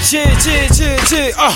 G, G, G, G, uh.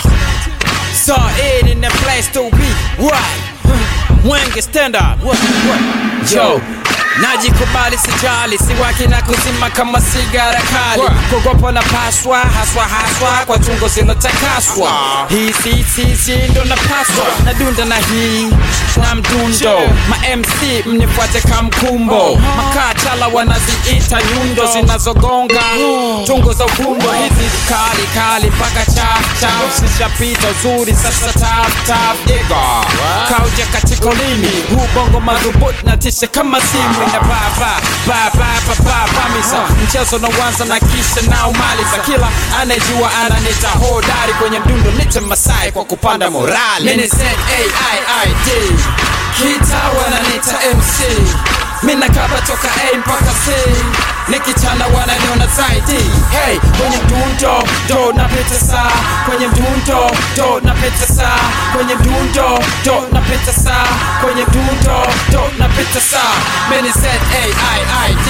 Saw it in the place to be. What? Mwenge stand up. What? What? Yo. Najikubali sijali, siwaki na kuzima kama sigara kali. Kugopa na paswa haswa haswa kwa tungo zinatakaswa. Hii si si si ndo napaswa nadunda na hii na mdundo. Ma MC mnifuate kamkumbo, makachala wanaziita nyundo zinazogonga tungo za ukundo hizi kali kali mpaka chaf chaf zishapita uzuri sasa taf taf diga kauja katika ulimi huu bongo madhubuti na tisha kama simu ina baba baba baba pamisa mchezo na wanza na kisha na umaliza kila anayejua ananita hodari kwenye mdundo nite masai kwa kupanda morali mini Z-A-I-I-D kita wananita MC mina kaba toka A mpaka C nikichana wananiona zaidi hey, kwenye mdundo do napita saa kwenye mdundo do napita saa kwenye mdundo do napita saa kwenye mdundo do napita saa mini Z-A-I-I-D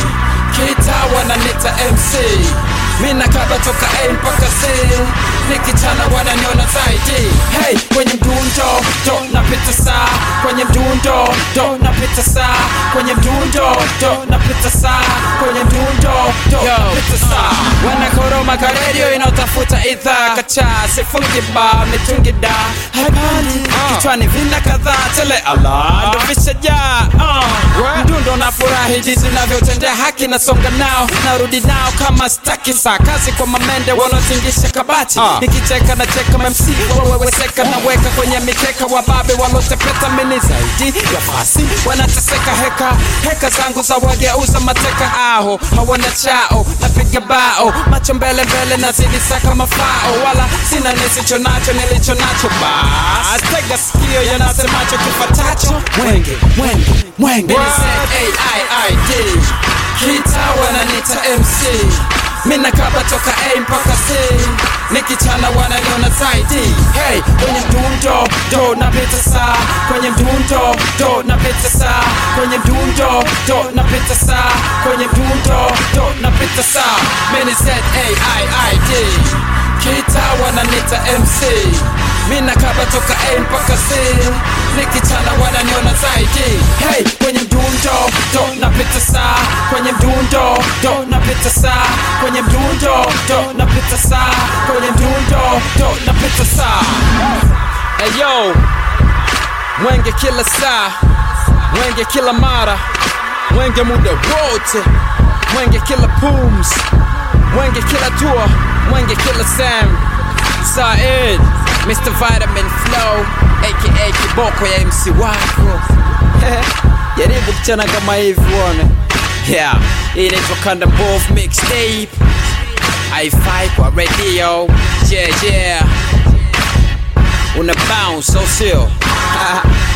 kita wananita MC mina kaba toka A mpaka C nikichana wananiona zaidi hey, kwenye mdundo do napita saa kwenye mdundo do napita saa kwenye mdundo do napita saa kwenye mdundo do napita saa wanakoroma ka redio inaotafuta idhaa kachaa sifungi ba mitungi da haipandi kichwani vina kadhaa tele ala ndo vishajaa uh. mdundo na furahi jinsi navyotendea haki nasonga nao narudi nao kama staki saa kazi kwa mamende wanaotingisha kabati nikicheka na cheka mamc waweweseka naweka kwenye mikeka wababe walotepeta mini zaidi ya fasi wanateseka heka heka zangu za wageuza mateka aho hawana chao napiga bao macho mbele mbele nazidi saka mafao wala sina nisicho nacho nilicho nacho bas tega sikio yanasemacho kifatacho mwenge mwenge mwenge Ni Z-A-I-I-D. kita wananita mc mina kaba toka A mpaka C nikichana wananiona zaidi hey, kwenye mdundo do napita saa kwenye mdundo do napita saa kwenye mdundo do napita saa kwenye mdundo do napita saa mini Z-A-I-I-D kita wananita MC mina kaba toka A mpaka C nikichana wananiona zaidi hey, kwenye mdundo do napita saa kwenye mdundo do napita saa kwenye mdundo do napita saa kwenye mdundo do napita saa hey, yo mwenge kila saa mwenge kila mara mwenge muda wote mwenge kila pums mwenge kila tour mwenge kila sam Said Mr. Vitamin Flow aka kiboko ya MC wako jaribu kuchana kama hivi uone yeah hii inaitwa kanda both mixtape haifai kwa radio yeah yeah una bounce au sio